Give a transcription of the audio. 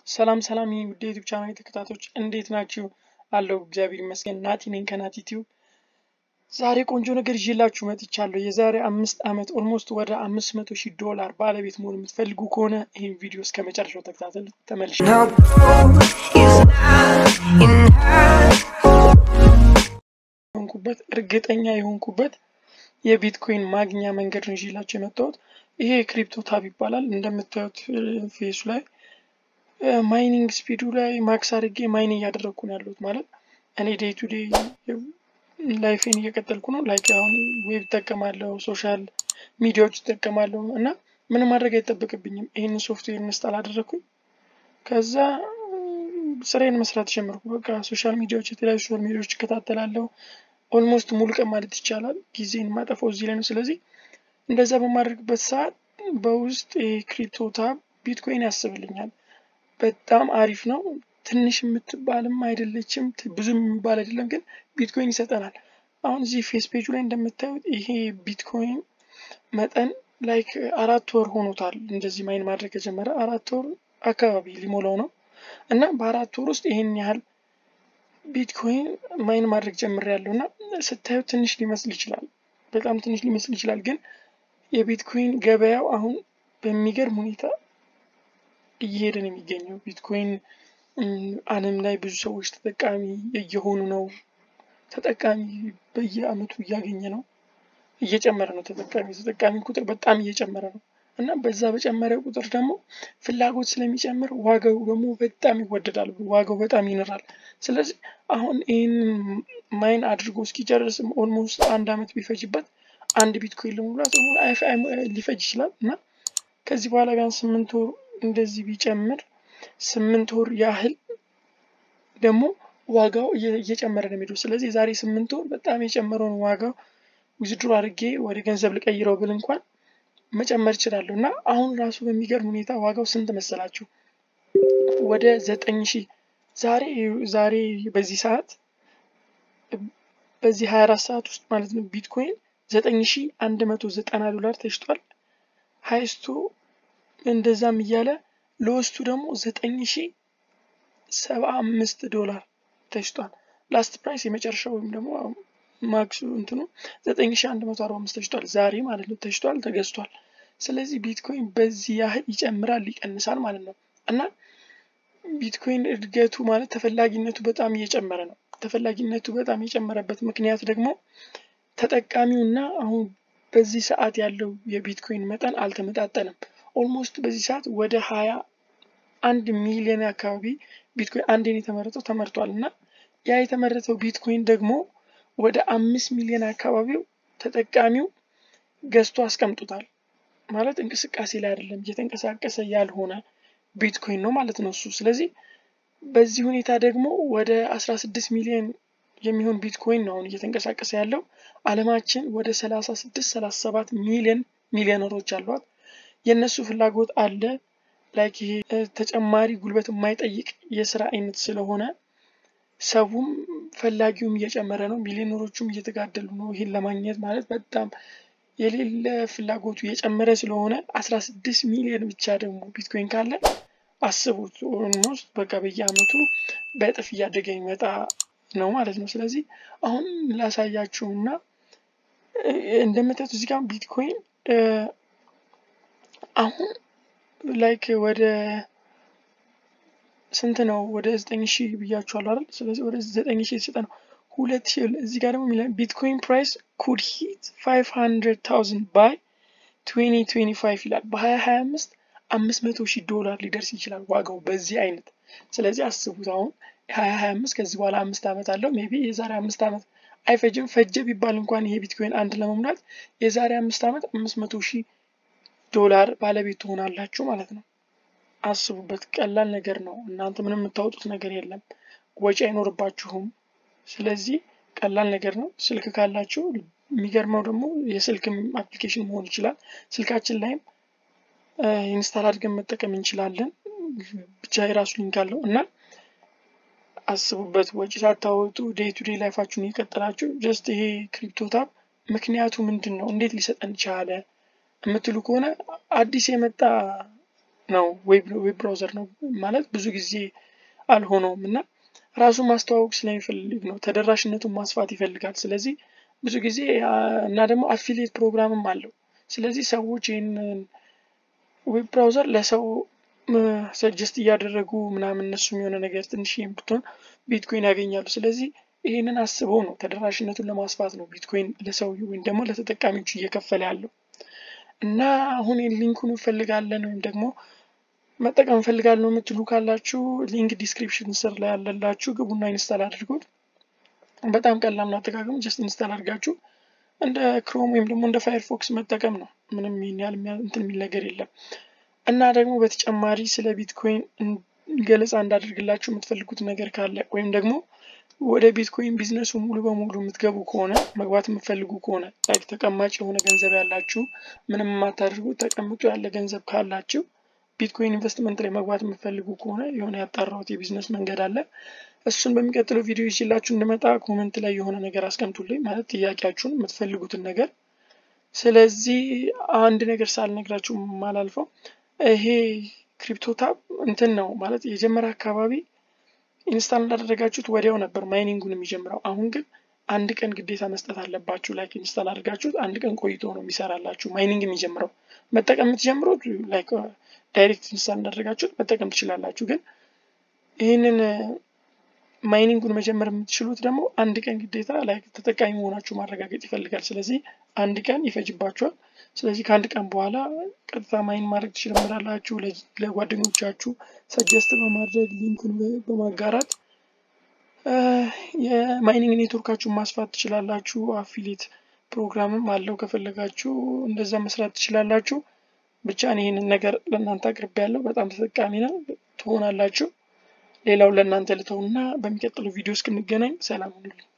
ሰላም ሰላም ይህ ውድ የዩቲዩብ ቻናል ተከታታዮች እንዴት ናችሁ? አለው እግዚአብሔር ይመስገን። ናቲ ነኝ ከናቲ ቲዩብ። ዛሬ ቆንጆ ነገር ይዤላችሁ መጥቻለሁ። የዛሬ አምስት ዓመት ኦልሞስት ወደ አምስት መቶ ሺህ ዶላር ባለቤት መሆን የምትፈልጉ ከሆነ ይህን ቪዲዮ እስከ መጨረሻው ተከታተሉ። ተመልሼ የሆንኩበት እርግጠኛ የሆንኩበት የቢትኮይን ማግኛ መንገድ ነው ይዤላችሁ የመጣሁት። ይሄ ክሪፕቶ ታብ ይባላል። እንደምታዩት ፌሱ ላይ ማይኒንግ ስፒዱ ላይ ማክስ አድርጌ ማይን እያደረግኩ ነው ያለሁት። ማለት እኔ ዴይ ቱ ዴይ ላይፌን እየቀጠልኩ ነው። ላይክ አሁን ዌብ እጠቀማለሁ፣ ሶሻል ሚዲያዎች እጠቀማለሁ እና ምንም ማድረግ አይጠበቅብኝም። ይህንን ሶፍትዌር ኢንስታል አደረግኩኝ። ከዛ ስራዬን መስራት ጀመርኩ። በቃ ሶሻል ሚዲያዎች፣ የተለያዩ ሶሻል ሚዲያዎች እከታተላለሁ። ኦልሞስት ሙሉ ቀን ማለት ይቻላል ጊዜን ማጠፋው እዚህ ላይ ነው። ስለዚህ እንደዛ በማድረግበት ሰዓት በውስጥ የክሪፕቶ ታብ ቢትኮይን ያስብልኛል። በጣም አሪፍ ነው። ትንሽ የምትባልም አይደለችም፣ ብዙ የሚባል አይደለም፣ ግን ቢትኮይን ይሰጠናል። አሁን እዚህ ፌስ ፔጁ ላይ እንደምታዩት ይሄ ቢትኮይን መጠን ላይክ አራት ወር ሆኖታል። እንደዚህ ማይን ማድረግ ከጀመረ አራት ወር አካባቢ ሊሞላው ነው እና በአራት ወር ውስጥ ይሄን ያህል ቢትኮይን ማይን ማድረግ ጀምሬያለሁ እና ስታዩት ትንሽ ሊመስል ይችላል፣ በጣም ትንሽ ሊመስል ይችላል። ግን የቢትኮይን ገበያው አሁን በሚገርም ሁኔታ እየሄደ ነው የሚገኘው። ቢትኮይን ዓለም ላይ ብዙ ሰዎች ተጠቃሚ እየሆኑ ነው። ተጠቃሚ በየአመቱ እያገኘ ነው፣ እየጨመረ ነው። ተጠቃሚ ተጠቃሚ ቁጥር በጣም እየጨመረ ነው እና በዛ በጨመረ ቁጥር ደግሞ ፍላጎት ስለሚጨምር ዋጋው ደግሞ በጣም ይወደዳል፣ ዋጋው በጣም ይንራል። ስለዚህ አሁን ይህንን ማይን አድርጎ እስኪጨርስም ኦልሞስት አንድ አመት ቢፈጅበት አንድ ቢትኮይን ለመሙላት ሊፈጅ ይችላል እና ከዚህ በኋላ ቢያንስ ስምንት ወር እንደዚህ ቢጨምር ስምንት ወር ያህል ደግሞ ዋጋው እየጨመረ ነው የሚሄደው። ስለዚህ የዛሬ ስምንት ወር በጣም የጨመረውን ዋጋው ዊዝድሮ አድርጌ ወደ ገንዘብ ልቀይረው ብል እንኳን መጨመር እችላለሁ እና አሁን ራሱ በሚገርም ሁኔታ ዋጋው ስንት መሰላችሁ? ወደ ዘጠኝ ሺህ ዛሬ ዛሬ በዚህ ሰዓት በዚህ ሀያ አራት ሰዓት ውስጥ ማለት ነው ቢትኮይን ዘጠኝ ሺህ አንድ መቶ ዘጠና ዶላር ተሽጧል። ሀይስቱ እንደዛም እያለ ለውስጡ ደግሞ ዘጠኝ ሺህ ሰባ አምስት ዶላር ተሽጧል። ላስት ፕራይስ የመጨረሻው ወይም ደግሞ ማክሱ እንትኑ ዘጠኝ ሺህ አንድ መቶ አርባ አምስት ተሽጧል። ዛሬ ማለት ነው ተሽጧል፣ ተገዝቷል። ስለዚህ ቢትኮይን በዚህ ያህል ይጨምራል፣ ይቀንሳል ማለት ነው እና ቢትኮይን እድገቱ ማለት ተፈላጊነቱ በጣም እየጨመረ ነው። ተፈላጊነቱ በጣም የጨመረበት ምክንያት ደግሞ ተጠቃሚውና አሁን በዚህ ሰዓት ያለው የቢትኮይን መጠን አልተመጣጠንም። ኦልሞስት በዚህ ሰዓት ወደ ሀያ አንድ ሚሊዮን አካባቢ ቢትኮይን አንዴን የተመረተው ተመርቷል እና ያ የተመረተው ቢትኮይን ደግሞ ወደ አምስት ሚሊዮን አካባቢው ተጠቃሚው ገዝቶ አስቀምጡታል። ማለት እንቅስቃሴ ላይ አይደለም፣ እየተንቀሳቀሰ ያልሆነ ቢትኮይን ነው ማለት ነው እሱ። ስለዚህ በዚህ ሁኔታ ደግሞ ወደ አስራ ስድስት ሚሊዮን የሚሆን ቢትኮይን ነው አሁን እየተንቀሳቀሰ ያለው። አለማችን ወደ ሰላሳ ስድስት ሰላሳ ሰባት ሚሊዮን ሚሊዮነሮች አሏት። የእነሱ ፍላጎት አለ። ላይክ ይሄ ተጨማሪ ጉልበት የማይጠይቅ የስራ አይነት ስለሆነ ሰውም ፈላጊውም እየጨመረ ነው። ሚሊዮነሮቹም እየተጋደሉ ነው። ይሄን ለማግኘት ማለት በጣም የሌለ ፍላጎቱ እየጨመረ ስለሆነ አስራ ስድስት ሚሊዮን ብቻ ደግሞ ቢትኮይን ካለ አስቡት። ኦልሞስት በቃ በየአመቱ በእጥፍ እያደገ የሚመጣ ነው ማለት ነው። ስለዚህ አሁን ላሳያችሁና እንደምታዩት እዚህ ጋር ቢትኮይን አሁን ላይክ ወደ ስንት ነው? ወደ ዘጠኝ ሺህ ብያችኋለሁ አይደል? ስለዚህ ወደ ዘጠኝ ሺህ የተሰጠ ነው። ሁለት ሺህ እዚህ ጋር ደግሞ የሚለው ቢትኮይን ፕራይስ ኩድ ሂት ፋይቭ ሀንድረድ ታውዘንድ ባይ ትዌንቲ ትዌንቲ ፋይቭ ይላል። በሀያ ሀያ አምስት አምስት መቶ ሺህ ዶላር ሊደርስ ይችላል ዋጋው በዚህ አይነት። ስለዚህ አስቡት አሁን ሀያ ሀያ አምስት ከዚህ በኋላ አምስት ዓመት አለው። ሜይ ቢ የዛሬ አምስት ዓመት አይፈጅም። ፈጀ ቢባል እንኳን ይሄ ቢትኮይን አንድ ለመሙላት የዛሬ አምስት ዓመት አምስት መቶ ሺህ ዶላር ባለቤት ትሆናላችሁ ማለት ነው። አስቡበት። ቀላል ነገር ነው። እናንተ ምንም የምታወጡት ነገር የለም። ወጪ አይኖርባችሁም። ስለዚህ ቀላል ነገር ነው። ስልክ ካላችሁ የሚገርመው ደግሞ የስልክ አፕሊኬሽን መሆን ይችላል። ስልካችን ላይም ኢንስታል አድርገን መጠቀም እንችላለን። ብቻ የራሱ ሊንክ አለው እና አስቡበት። ወጪ ሳታወጡ ዴይ ቱ ዴይ ላይፋችሁን እየቀጠላችሁ ጀስት ይሄ ክሪፕቶ ታብ ምክንያቱ ምንድን ነው? እንዴት ሊሰጠን ቻለ? የምትሉ ከሆነ አዲስ የመጣ ነው ዌብ ብራውዘር ነው ማለት ብዙ ጊዜ አልሆነውም እና ራሱን ማስተዋወቅ ስለሚፈልግ ነው። ተደራሽነቱን ማስፋት ይፈልጋል። ስለዚህ ብዙ ጊዜ እና ደግሞ አፊሊየት ፕሮግራምም አለው። ስለዚህ ሰዎች ይህንን ዌብ ብራውዘር ለሰው ሰጀስት እያደረጉ ምናምን እነሱም የሆነ ነገር ትንሽ ብትሆን ቢትኮይን ያገኛሉ። ስለዚህ ይህንን አስበው ነው ተደራሽነቱን ለማስፋት ነው ቢትኮይን ለሰው ወይም ደግሞ ለተጠቃሚዎቹ እየከፈለ ያለው እና አሁን ሊንኩን እንፈልጋለን ወይም ደግሞ መጠቀም እንፈልጋለን የምትሉ ካላችሁ ሊንክ ዲስክሪፕሽን ስር ላይ ያለላችሁ ግቡና ኢንስታል አድርጉት። በጣም ቀላል ነው አጠቃቀሙ። ጀስት ኢንስታል አድርጋችሁ እንደ ክሮም ወይም ደግሞ እንደ ፋየርፎክስ መጠቀም ነው። ምንም ይህን ያህል እንትን የሚል ነገር የለም። እና ደግሞ በተጨማሪ ስለ ቢትኮይን ገለጻ እንዳደርግላችሁ የምትፈልጉት ነገር ካለ ወይም ደግሞ ወደ ቢትኮይን ቢዝነሱ ሙሉ በሙሉ የምትገቡ ከሆነ መግባት የምትፈልጉ ከሆነ ላይክ ተቀማጭ የሆነ ገንዘብ ያላችሁ ምንም የማታደርጉ ተቀምጦ ያለ ገንዘብ ካላችሁ ቢትኮይን ኢንቨስትመንት ላይ መግባት የምትፈልጉ ከሆነ የሆነ ያጣራሁት የቢዝነስ መንገድ አለ። እሱን በሚቀጥለው ቪዲዮ ይችላችሁ እንድመጣ ኮመንት ላይ የሆነ ነገር አስቀምጡልኝ፣ ማለት ጥያቄያችሁን የምትፈልጉትን ነገር። ስለዚህ አንድ ነገር ሳልነግራችሁ ማላልፈው ይሄ ክሪፕቶ ታብ እንትን ነው ማለት የጀመረ አካባቢ ኢንስታል እንዳደረጋችሁት ወዲያው ነበር ማይኒንጉን የሚጀምረው። አሁን ግን አንድ ቀን ግዴታ መስጠት አለባችሁ። ላይክ ኢንስታል አድርጋችሁት አንድ ቀን ቆይቶ ነው የሚሰራላችሁ ማይኒንግ የሚጀምረው። መጠቀም የምትጀምሩት ላይክ ዳይሬክት ኢንስታል እንዳደረጋችሁት መጠቀም ትችላላችሁ። ግን ይህንን ማይኒንጉን መጀመር የምትችሉት ደግሞ አንድ ቀን ግዴታ ላይክ ተጠቃሚ መሆናችሁ ማረጋገጥ ይፈልጋል። ስለዚህ አንድ ቀን ይፈጅባችኋል። ስለዚህ ከአንድ ቀን በኋላ ቀጥታ ማይን ማድረግ ትችላላችሁ። ለጓደኞቻችሁ ሰጀስት በማድረግ ሊንኩን በማጋራት የማይኒንግ ኔትወርካችሁን ማስፋት ትችላላችሁ። አፊሊት ፕሮግራምም አለው ከፈለጋችሁ እንደዛ መስራት ትችላላችሁ። ብቻ ይህንን ነገር ለእናንተ አቅርቤ ያለው በጣም ተጠቃሚ ነው ትሆናላችሁ። ሌላው ለእናንተ ልተውና በሚቀጥለው ቪዲዮ እስክንገናኝ ሰላም ሁኑልኝ።